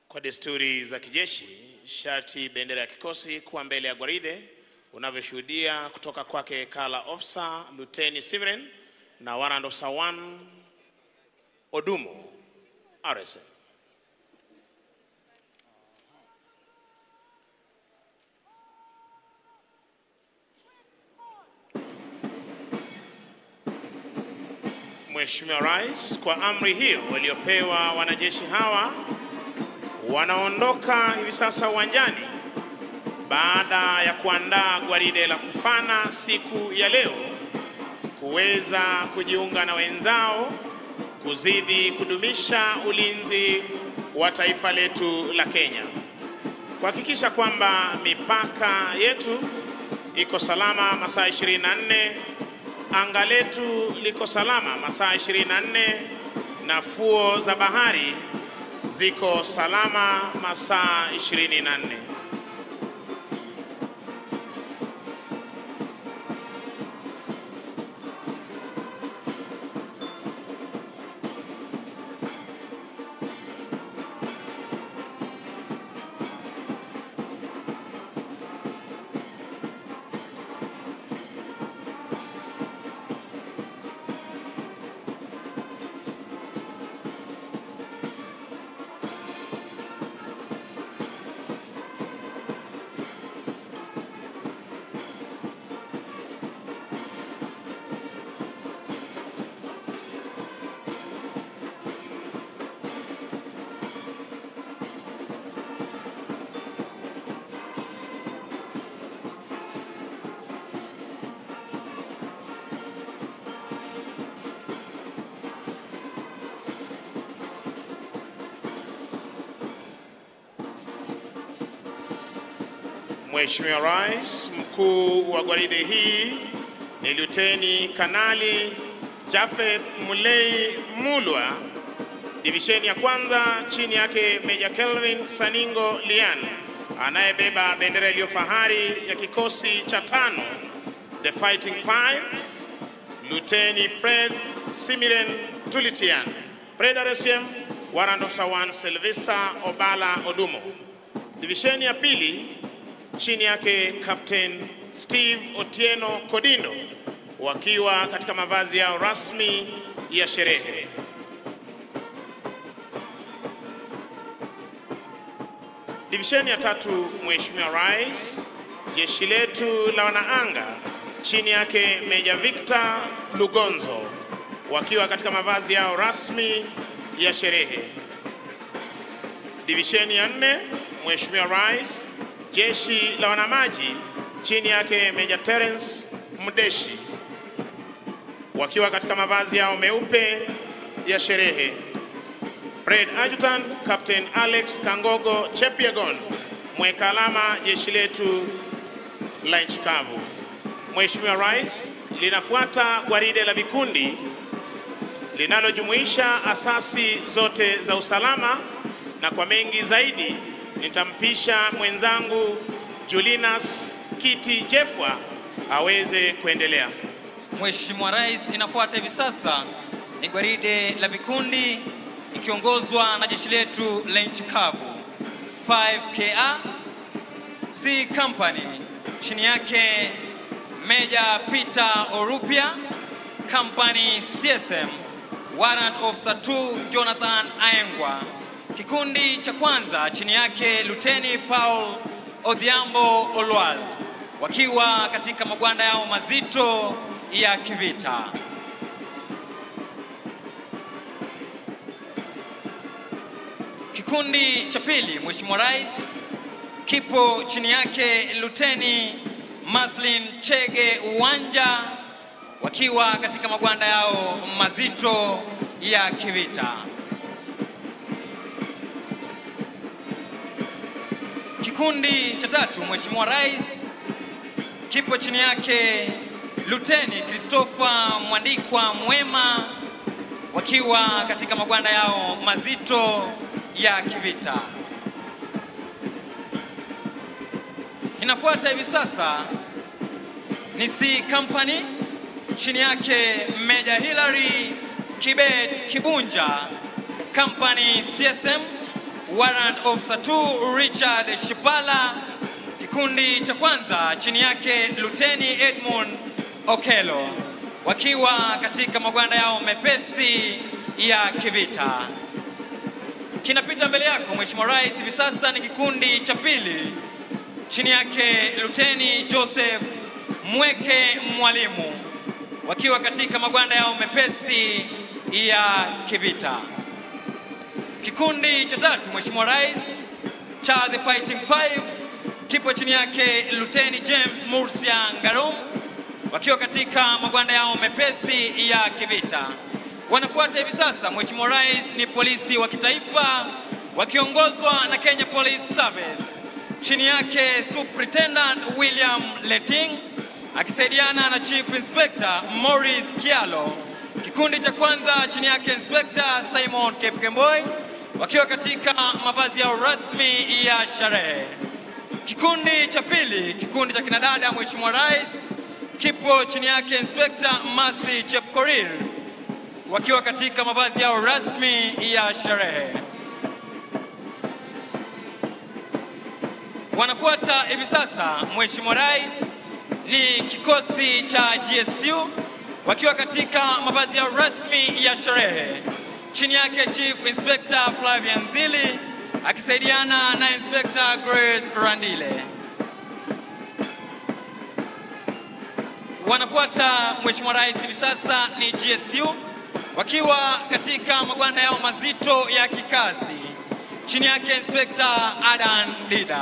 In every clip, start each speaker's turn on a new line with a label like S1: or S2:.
S1: Kwa desturi za kijeshi, sharti bendera ya kikosi kuwa mbele ya gwaride, unavyoshuhudia kutoka kwake Kala Officer Luteni Severin na Warrant Officer 1 Odumo RSM. Mheshimiwa Rais, kwa amri hiyo waliopewa wanajeshi hawa wanaondoka hivi sasa uwanjani baada ya kuandaa gwaride la kufana siku ya leo kuweza kujiunga na wenzao kuzidi kudumisha ulinzi wa taifa letu la Kenya, kuhakikisha kwamba mipaka yetu iko salama masaa 24, anga letu liko salama masaa 24 na fuo za bahari ziko salama masaa 24. Mheshimiwa Rais, mkuu wa gwaride hii ni Luteni Kanali Jafeth Mulei Mulwa, divisheni ya kwanza, chini yake Meja Kelvin Saningo Lian anayebeba bendera iliyo fahari ya kikosi cha tano, the Fighting Five, Luteni Fred Simiren Tulitian, Fred RSM, Warrant Officer 1 Sylvester Obala Odumo. Divisheni ya pili chini yake Captain Steve Otieno Kodindo wakiwa katika mavazi yao rasmi ya sherehe. Divisheni ya tatu, Mheshimiwa Rais, jeshi letu la wanaanga chini yake Meja Victor Lugonzo wakiwa katika mavazi yao rasmi ya sherehe. Divisheni ya nne, Mheshimiwa Rais, jeshi la wanamaji chini yake Meja Terence Mdeshi wakiwa katika mavazi yao meupe ya sherehe. Fred Adjutant Captain Alex Kangogo Chepyegon, mweka alama jeshi letu la nchi kavu. Mheshimiwa Rais, linafuata gwaride la vikundi linalojumuisha asasi zote za usalama, na kwa mengi zaidi nitampisha mwenzangu Julinas Kiti Jefwa aweze kuendelea.
S2: Mheshimiwa Rais, inafuata hivi sasa ni gwaride la vikundi ikiongozwa na jeshi letu la nchi kavu 5KA C Company, chini yake Meja Peter Orupia, Company CSM, Warrant Officer 2 Jonathan Aengwa. Kikundi cha kwanza chini yake Luteni Paul Odhiambo Olwal wakiwa katika magwanda yao mazito ya kivita. Kikundi cha pili, Mheshimiwa Rais, kipo chini yake Luteni Maslin Chege Uwanja wakiwa katika magwanda yao mazito ya kivita. Kikundi cha tatu, Mheshimiwa Rais, kipo chini yake Luteni Christopher Mwandikwa Mwema wakiwa katika magwanda yao mazito ya kivita. Inafuata hivi sasa ni C Company chini yake Meja Hilary Kibet Kibunja, Company CSM, Warrant Officer 2 Richard Shipala. Kikundi cha kwanza chini yake Luteni Edmund Okelo wakiwa katika magwanda yao mepesi ya kivita. Kinapita mbele yako Mheshimiwa Rais hivi sasa ni kikundi cha pili chini yake Luteni Joseph Mweke Mwalimu wakiwa katika magwanda yao mepesi ya kivita. Kikundi cha tatu Mheshimiwa Rais cha The Fighting Five kipo chini yake Luteni James Murcia Ngarum wakiwa katika magwanda yao mepesi ya kivita. Wanafuata hivi sasa Mheshimiwa Rais ni polisi wa kitaifa wakiongozwa na Kenya Police Service chini yake Superintendent William Leting akisaidiana na Chief Inspector Morris Kialo. Kikundi cha kwanza chini yake Inspector Simon Kepkemboi wakiwa katika mavazi yao rasmi ya sherehe. Kikundi cha pili, kikundi cha kinadada Mheshimiwa Rais kipo chini yake Inspector Masi Chepkorir wakiwa katika mavazi yao rasmi ya sherehe. Wanafuata hivi sasa Mheshimiwa Rais ni kikosi cha GSU wakiwa katika mavazi yao rasmi ya sherehe. Chini yake Chief Inspector Flavian Nzili akisaidiana na Inspector Grace Randile. Wanafuata Mheshimiwa Rais hivi sasa ni GSU wakiwa katika magwanda yao mazito ya kikazi. Chini yake Inspector Adan Dida.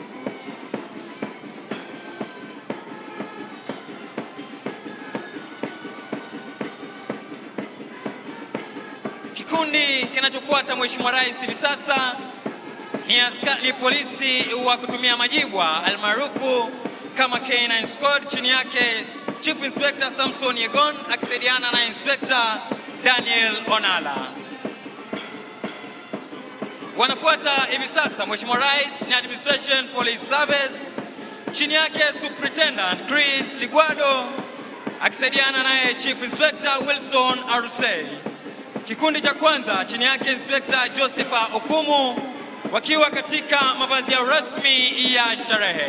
S2: Kikundi kinachofuata Mheshimiwa Rais hivi sasa ni, aska, ni polisi wa kutumia majibwa almaarufu kama K9 Squad. Chini yake Chief Inspector Samson Yegon akisaidiana na Inspector Daniel Onala. Wanafuata hivi sasa Mheshimiwa Rais ni Administration Police Service. Chini yake Superintendent Chris Ligwado akisaidiana naye Chief Inspector Wilson Arusei. Kikundi cha kwanza chini yake Inspector Josepha Okumu wakiwa katika mavazi yao rasmi ya sherehe.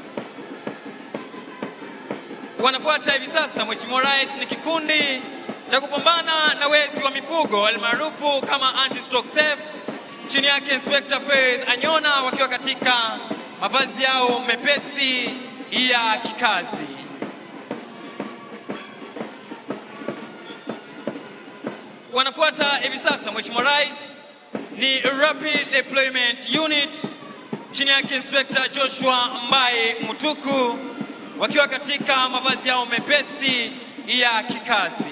S2: Wanafuata hivi sasa Mheshimiwa Rais ni kikundi cha kupambana na wezi wa mifugo almaarufu kama anti-stock theft. Chini yake Inspector Faith Anyona wakiwa katika mavazi yao mepesi ya kikazi. Wanafuata hivi sasa Mheshimiwa Rais ni Rapid Deployment Unit chini yake Inspector Joshua Mbai Mutuku wakiwa katika mavazi yao mepesi ya kikazi.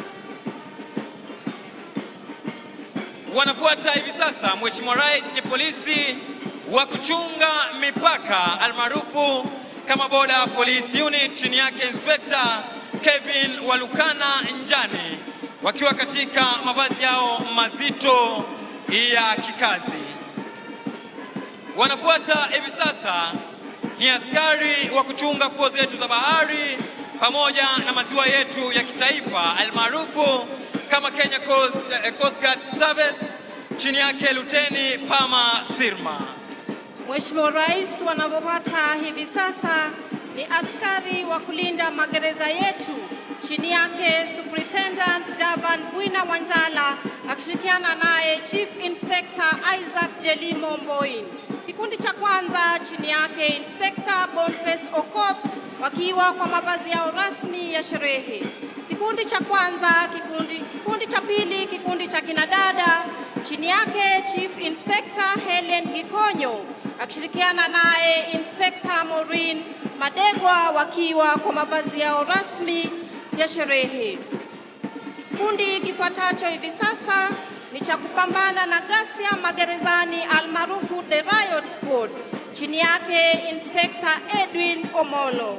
S2: Wanafuata hivi sasa Mheshimiwa Rais ni polisi wa kuchunga mipaka almaarufu kama Border Police Unit chini yake Inspector Kevin Walukana Njani wakiwa katika mavazi yao mazito ya kikazi. Wanafuata hivi sasa ni askari wa kuchunga fuo zetu za bahari pamoja na maziwa yetu ya kitaifa almaarufu kama Kenya Coast, eh, Coast Guard Service chini yake Luteni Pama Sirma.
S3: Mheshimiwa Rais, wanavyopata hivi sasa ni askari wa kulinda magereza yetu chini yake Superintendent Javan Bwina Wanjala akishirikiana naye Chief Inspector Isaac Jelimo Mboin. Kikundi cha kwanza chini yake Inspector Boniface Okoth wakiwa kwa mavazi yao rasmi ya sherehe. Kikundi cha kwanza, kikundi, kikundi cha pili, kikundi cha kinadada chini yake Chief Inspector Helen Gikonyo akishirikiana naye Inspector Maureen Madegwa wakiwa kwa mavazi yao rasmi ya sherehe. Kikundi kifuatacho hivi sasa ni cha kupambana na ghasia magerezani almaarufu The Riot Squad chini yake Inspector Edwin Omolo.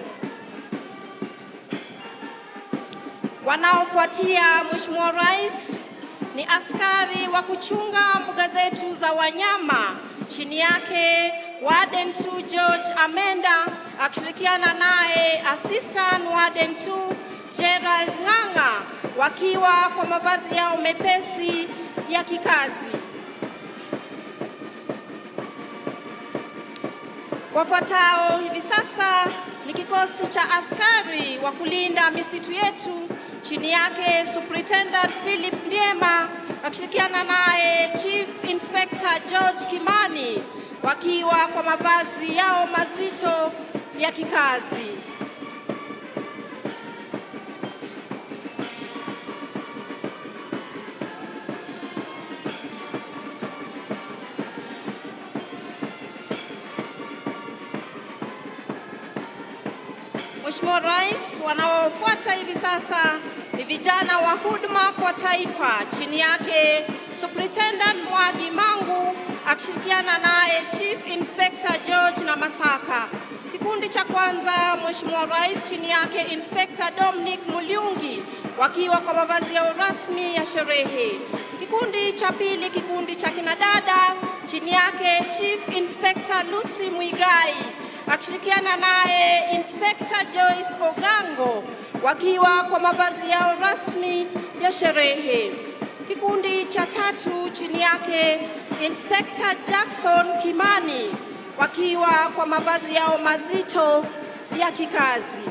S3: Wanaofuatia Mheshimiwa Rais ni askari wa kuchunga mbuga zetu za wanyama chini yake Warden 2 George Amenda akishirikiana naye Assistant Warden 2 Gerald Ng'ang'a wakiwa kwa mavazi yao mepesi ya kikazi. Wafuatao hivi sasa ni kikosi cha askari wa kulinda misitu yetu chini yake Superintendent Philip Ndiema akishirikiana naye Chief Inspector George Kimani wakiwa kwa mavazi yao mazito ya kikazi. Mheshimiwa Rais, wanaofuata hivi sasa ni vijana wa huduma kwa taifa chini yake Superintendent Mwagi Mangu akishirikiana naye Chief Inspector George na Masaka. Kikundi cha kwanza, Mheshimiwa Rais, chini yake Inspector Dominic Muliungi wakiwa kwa mavazi yao rasmi ya sherehe. Kikundi cha pili, kikundi cha kinadada chini yake Chief Inspector Lucy Mwigai akishirikiana naye Inspector Joyce Ogango wakiwa kwa mavazi yao rasmi ya sherehe. Kikundi cha tatu chini yake Inspector Jackson Kimani wakiwa kwa mavazi yao mazito ya kikazi.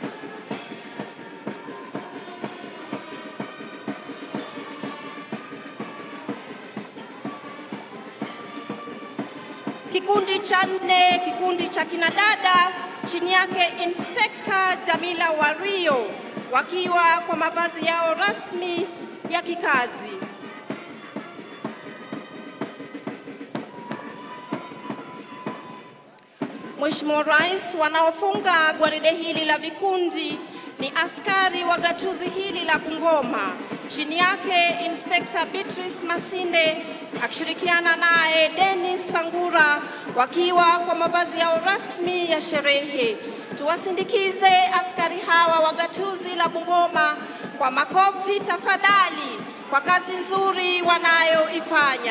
S3: Kikundi cha nne, kikundi cha kinadada chini yake Inspector Jamila Wario wakiwa kwa mavazi yao rasmi ya kikazi. Mheshimiwa Rais, wanaofunga gwaride hili la vikundi ni askari wa gatuzi hili la Bungoma, chini yake Inspector Beatrice Masinde akishirikiana naye Dennis Sangura wakiwa kwa mavazi yao rasmi ya sherehe. Tuwasindikize askari hawa wa gatuzi la Bungoma kwa makofi tafadhali, kwa kazi nzuri wanayoifanya.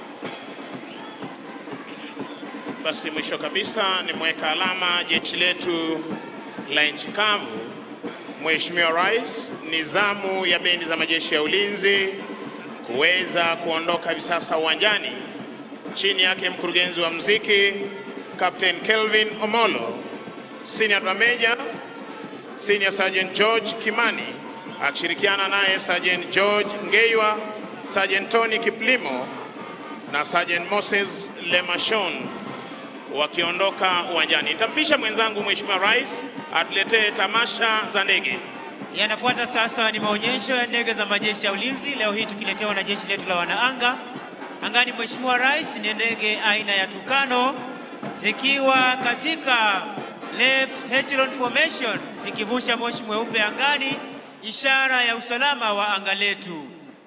S1: Basi mwisho kabisa ni mweka alama jeshi letu la nchi kavu. Mheshimiwa Rais, ni zamu ya bendi za majeshi ya ulinzi kuweza kuondoka hivi sasa uwanjani. Chini yake mkurugenzi wa mziki Captain Kelvin Omolo, Senior Drum Major Senior Sergeant George Kimani akishirikiana naye Sergeant George Ngeiwa, Sergeant Tony Kiplimo na Sergeant Moses Lemashon wakiondoka uwanjani. Nitampisha mwenzangu Mheshimiwa Rais atuletee tamasha za ndege.
S4: Yanafuata sasa ni maonyesho ya ndege za majeshi ya ulinzi, leo hii tukiletewa na jeshi letu la wanaanga. Angani, Mheshimiwa Rais, ni ndege aina ya Tucano zikiwa katika left echelon formation zikivusha moshi mweupe angani, ishara ya usalama wa anga letu.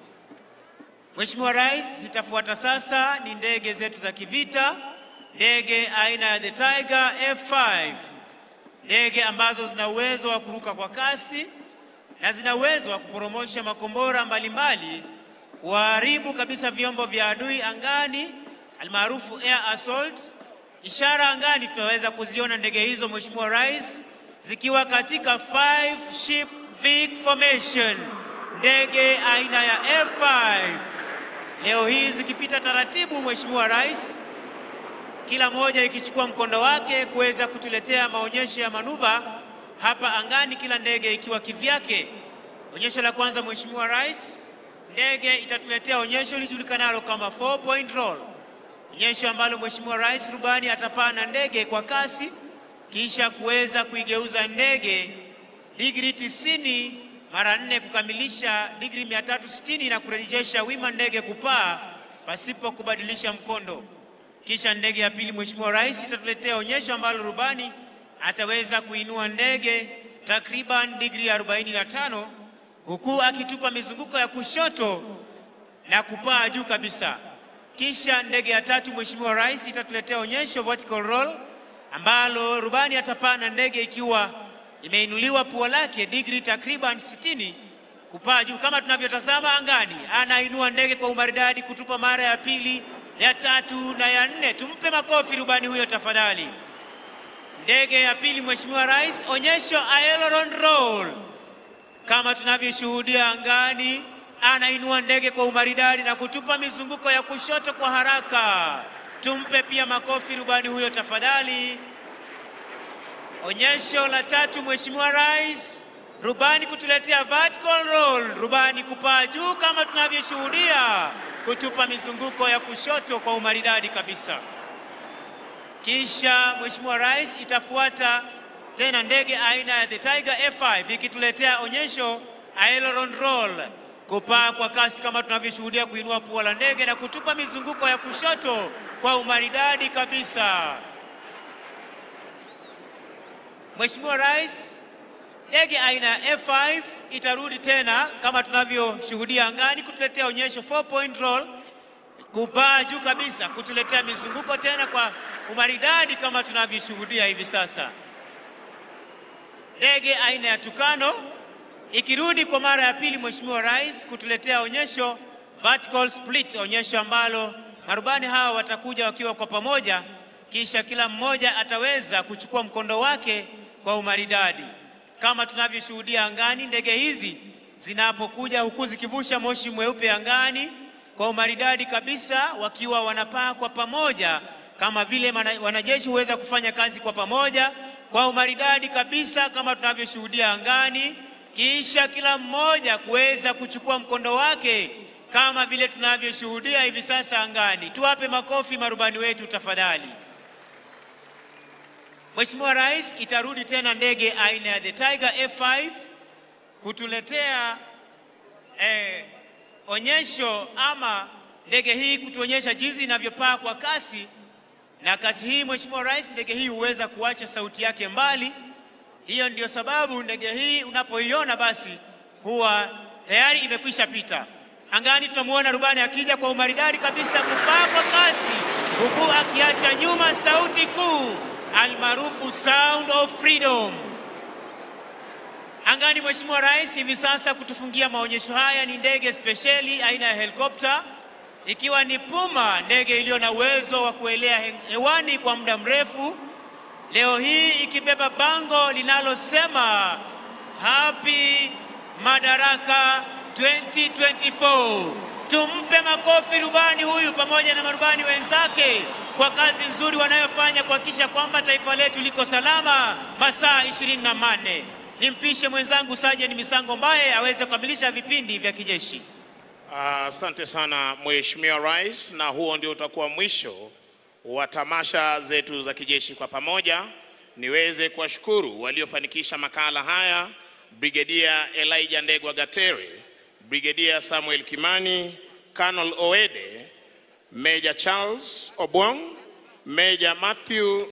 S4: Mheshimiwa Rais, zitafuata sasa ni ndege zetu za kivita, ndege aina ya the Tiger F5, ndege ambazo zina uwezo wa kuruka kwa kasi na zina uwezo wa kuporomosha makombora mbalimbali kuharibu kabisa vyombo vya adui angani almaarufu air assault. Ishara angani tunaweza kuziona ndege hizo Mheshimiwa Rais zikiwa katika five ship Vic formation, ndege aina ya F5 leo hii zikipita taratibu Mheshimiwa Rais, kila moja ikichukua mkondo wake kuweza kutuletea maonyesho ya manuva hapa angani, kila ndege ikiwa kivyake. Onyesho la kwanza Mheshimiwa Rais, ndege itatuletea onyesho lijulikanalo kama four point roll, onyesho ambalo Mheshimiwa Rais rubani atapaa na ndege kwa kasi kisha kuweza kuigeuza ndege digrii tisini mara nne kukamilisha digrii 360 na kurejesha wima ndege kupaa pasipo kubadilisha mkondo. Kisha ndege ya pili Mheshimiwa Rais itatuletea onyesho ambalo rubani ataweza kuinua ndege takriban digrii 45 huku akitupa mizunguko ya kushoto na kupaa juu kabisa. Kisha ndege ya tatu Mheshimiwa Rais itatuletea onyesho vertical roll ambalo rubani atapaa na ndege ikiwa imeinuliwa pua lake digrii takriban 60 kupaa juu kama tunavyotazama angani. Anainua ndege kwa umaridadi kutupa mara ya pili, ya tatu na ya nne. Tumpe makofi rubani huyo tafadhali. Ndege ya pili Mheshimiwa Rais, onyesho aileron roll kama tunavyoshuhudia angani, anainua ndege kwa umaridadi na kutupa mizunguko ya kushoto kwa haraka. tumpe pia makofi rubani huyo tafadhali. Onyesho la tatu, Mheshimiwa Rais, rubani kutuletea vertical roll, rubani kupaa juu kama tunavyoshuhudia, kutupa mizunguko ya kushoto kwa umaridadi kabisa. Kisha Mheshimiwa Rais, itafuata tena ndege aina ya the Tiger F5 ikituletea onyesho aileron roll, kupaa kwa kasi kama tunavyoshuhudia, kuinua pua la ndege na kutupa mizunguko ya kushoto kwa umaridadi kabisa. Mheshimiwa Rais, ndege aina ya F5 itarudi tena kama tunavyoshuhudia angani kutuletea onyesho 4 point roll, kupaa juu kabisa, kutuletea mizunguko tena kwa umaridadi kama tunavyoshuhudia hivi sasa. Ndege aina ya Tukano ikirudi kwa mara ya pili, Mheshimiwa Rais, kutuletea onyesho vertical split, onyesho ambalo marubani hawa watakuja wakiwa kwa pamoja, kisha kila mmoja ataweza kuchukua mkondo wake kwa umaridadi kama tunavyoshuhudia angani. Ndege hizi zinapokuja huku zikivusha moshi mweupe angani kwa umaridadi kabisa, wakiwa wanapaa kwa pamoja kama vile mana- wanajeshi huweza kufanya kazi kwa pamoja kwa umaridadi kabisa kama tunavyoshuhudia angani, kisha kila mmoja kuweza kuchukua mkondo wake kama vile tunavyoshuhudia hivi sasa angani. Tuwape makofi marubani wetu tafadhali. Mheshimiwa Rais, itarudi tena ndege aina ya the Tiger F5 kutuletea eh, onyesho ama ndege hii kutuonyesha jinsi inavyopaa kwa kasi na kasi hii, Mheshimiwa Rais, ndege hii huweza kuacha sauti yake mbali. Hiyo ndio sababu ndege hii unapoiona basi huwa tayari imekwisha pita angani. Tunamwona rubani akija kwa umaridadi kabisa kupaa kwa kasi, huku akiacha nyuma sauti kuu almaarufu sound of freedom angani. Mheshimiwa Rais, hivi sasa kutufungia maonyesho haya ni ndege spesheli aina ya helikopta ikiwa ni Puma, ndege iliyo na uwezo wa kuelea he- hewani kwa muda mrefu. Leo hii ikibeba bango linalosema Happy Madaraka 2024. Tumpe makofi rubani huyu pamoja na marubani wenzake kwa kazi nzuri wanayofanya kuhakikisha kwamba taifa letu liko salama masaa ishirini na manne. Nimpishe mwenzangu Sajeni Misango Mbaye aweze kukamilisha vipindi vya kijeshi.
S1: Asante sana Mheshimiwa Rais, na huo ndio utakuwa mwisho wa tamasha zetu za kijeshi kwa pamoja. Niweze kuwashukuru waliofanikisha makala haya, Brigedia Elijah Ndegwa Gatere, Brigedia Samuel Kimani, Colonel Oede, Major Charles Obwong, Major Matthew